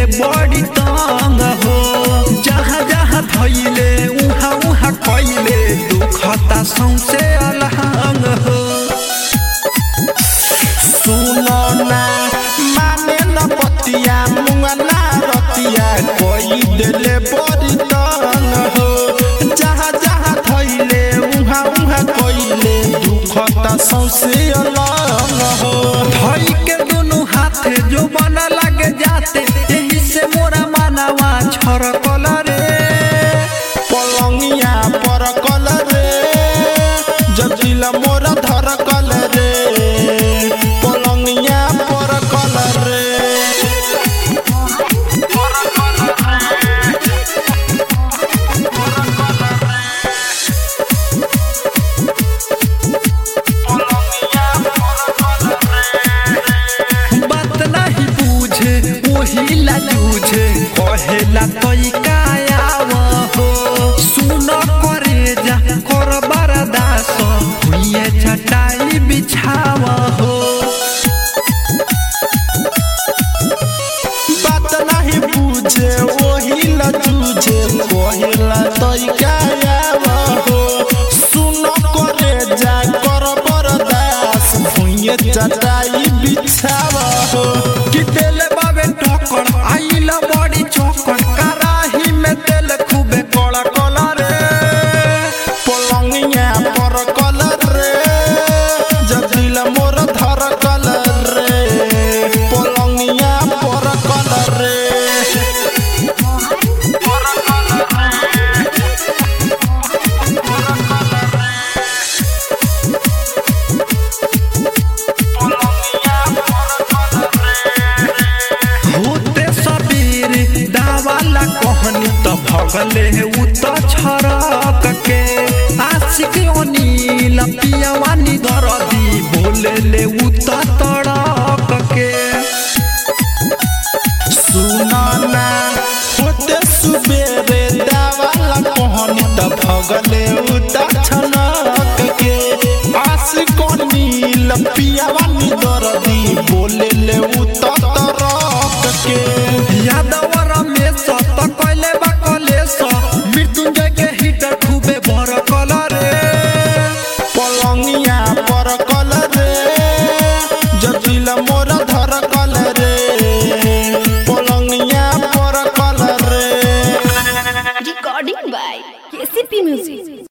देले बड़ी तंग हो जहाँ जहाँ धैले उहाँ उहाँ कैले दुखता सौसे अलहंग हो सुनो ना माने न पतिया मुंगा ना रतिया कोई देले बड़ी तंग हो जहाँ जहाँ थैले उहाँ उहाँ कोइले दुखता सौसे अलग हो धई के दोनों हाथे जो बना लगे जाते यही से मोरा मानवा छरकल रे पलंगिया पर रे जटिला मोरा धरकल रे पलंगिया पर रे बात नहीं पूछे वही ला जूझे कहेला तई कायाव हो सुन करे जा कर बरदास हुए चटाई बिछाव हो बात नहीं पूछे वही ला तुझे कहिला तरीका हो सुन करे जा कर बरदास भुइए चटाई बिछाव हो कि तेल बाबे ठोकर आइला बड़ी चौकर कराही में तेल खूबे कड़ा कला रे पलंगिया पर कलर रे जदिला मोर धर कलर रे पलंगिया पर कलर रे होते सबीर दावाला कहनी त भगले उ त छरक के आशिक अनिल पियवानी दरदी बोले ले उ त तड़क के सुनाना होते सुबेरे दावाला कहनी त भगले उता छनक के आस कोनील पियावानी दरदी बोले ले उता तरक के यादवर में सत कैले बा कलेस मृत्युंजय के हिटर खूबे भर कलर रे पलंगिया पर कलर रे जटिल मोर धर कलर रे पलंगिया पर कलर रे Recording by KCP Music.